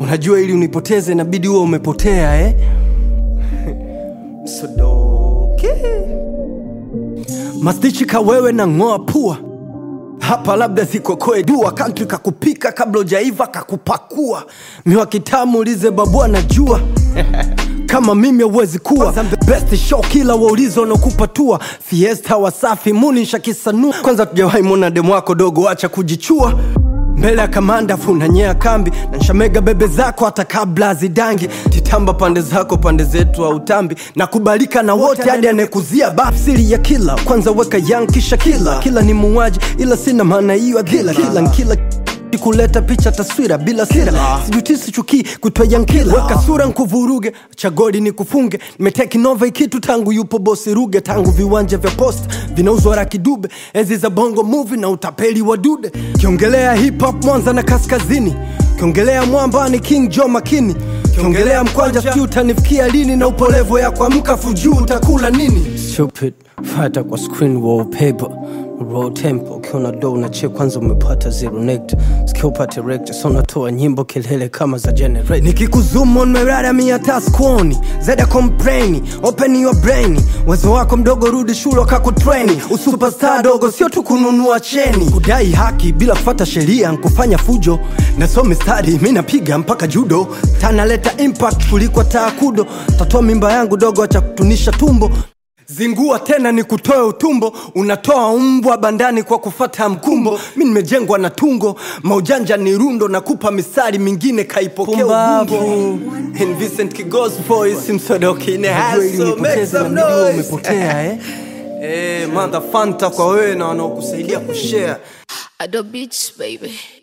unajua ili unipoteze inabidi huwa umepotea eh? Msodoke mastichi ka wewe na ng'oa pua hapa labda zikokoe dua kantri kakupika kabla ujaiva kakupakua miwa kitamu ulize babua na jua kama mimi hauwezi kuwa best show kila waulizo wanaokupatua fiesta wasafi muni shakisanua kwanza tujawahi mwona demu wako dogo acha kujichua mbele ya kamanda funanyea kambi na nshamega bebe zako hata kabla zidangi titamba pande zako pande zetu au tambi na kubalika na wote hadi anayekuzia bafsiri ya kila kwanza weka yang kisha kila kila ni muuaji ila sina maana hiyo ya kila kila nkila kuleta picha taswira bila sira sijutisi chukii kutwa yankila weka sura nkuvuruge chagodi ni kufunge nimeteki nova ikitu tangu yupo bosi ruge tangu viwanja vya post vinauzwa rakidube enzi za bongo movie na utapeli wa dude kiongelea hip hop mwanza na kaskazini kiongelea mwamba ni king jo makini kiongelea mkwanja sijui utanifikia lini na upolevo ya kuamka fujuu utakula nini stupid fata kwa screen wallpaper raw tempo ukiona do unache kwanza umepata zero nect sikia upate rect so unatoa nyimbo kelele kama za generate nikikuzumo nimerara miata skuoni zeda kompreni open your brain uwezo wako mdogo rudi shule wakakutreni usuperstar dogo sio tu kununua cheni kudai haki bila kufata sheria nkufanya fujo nasome stadi mi napiga mpaka judo tanaleta impact kuliko taakudo tatoa mimba yangu dogo acha kutunisha tumbo zingua tena ni kutoe utumbo unatoa mbwa bandani kwa kufata mkumbo mi nimejengwa na tungo maujanja ni rundo na kupa misari mingine kaipokea ubumbo And Vincent Kigos voice msodoki in the house, so make some noise. umepotea eh? Eh, mother fanta kwa wewe na wanaokusaidia kushare Ado Beats, baby.